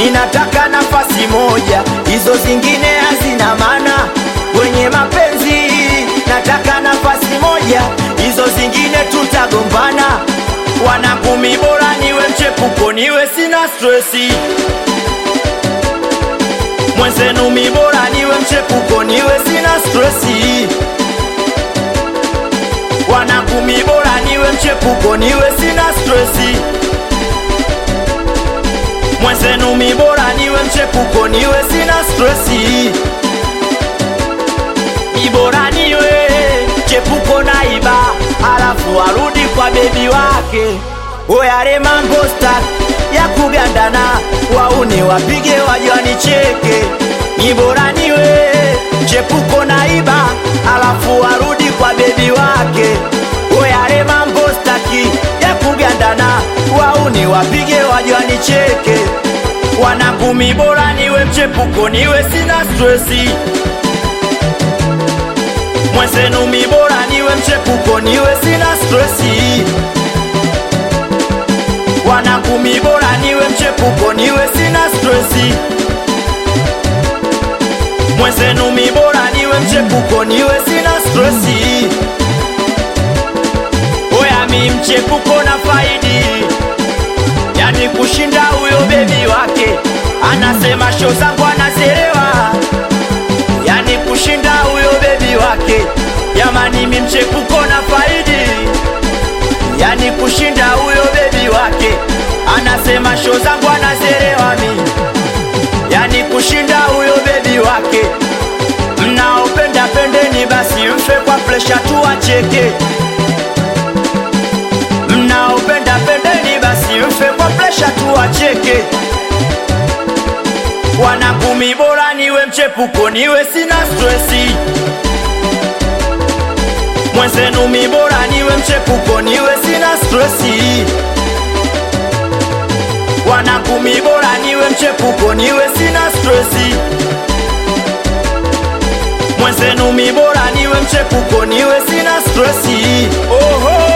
ninataka nafasi moja, hizo zingine hazina maana. Kwenye mapenzi nataka nafasi moja, hizo zingine tutagombana. Wanakumi bora niwe mchepuko, niwe sina stresi. Mwenzenu mi bora niwe mchepuko, niwe sina stresi. Wanakumi bora niwe mchepuko, niwe sina stresi. Mwenzenu mi bora niwe mchepuko, niwe sina stresi. Mi bora niwe chepuko naiba, alafu arudi kwa bebi wake. Oyare mambo stak ya kugandana, wauni wapige waje wanicheke. Ni bora niwe chepuko naiba, alafu arudi kwa bebi wake. Oyare mambo staki ya kugandana, wauni wapige waje wanicheke. Wanakumi bora niwe mchepuko, niwe sina stresi. Mwenzenu mi bora niwe mchepuko, niwe sina stresi. Wanakumi bora niwe mchepuko, niwe sina stresi. Mwenzenu mi bora niwe mchepuko, niwe sina stresi. Oya mi mchepuko na faidi, yani kushinda huyo bebi wake. Anasema show zangu anazerewa, yani kushinda huyo bebi wake. Jamani mi mchepuko na faidi, yani kushinda huyo bebi wake. Anasema show zangu anazerewa mi, yani kushinda huyo bebi wake. Mnaopenda pendeni basi mfe kwa presha tu acheke. Mnaopenda pendeni basi mfe kwa presha tu acheke. Wanakumi bora niwe mchepuko, niwe sina stresi. Mwenzenu mi bora niwe mchepuko, niwe sina stresi. Wanakumi bora niwe mchepuko, niwe sina stresi. Mwenzenu mi bora niwe mchepuko, niwe sina stresi. Oho,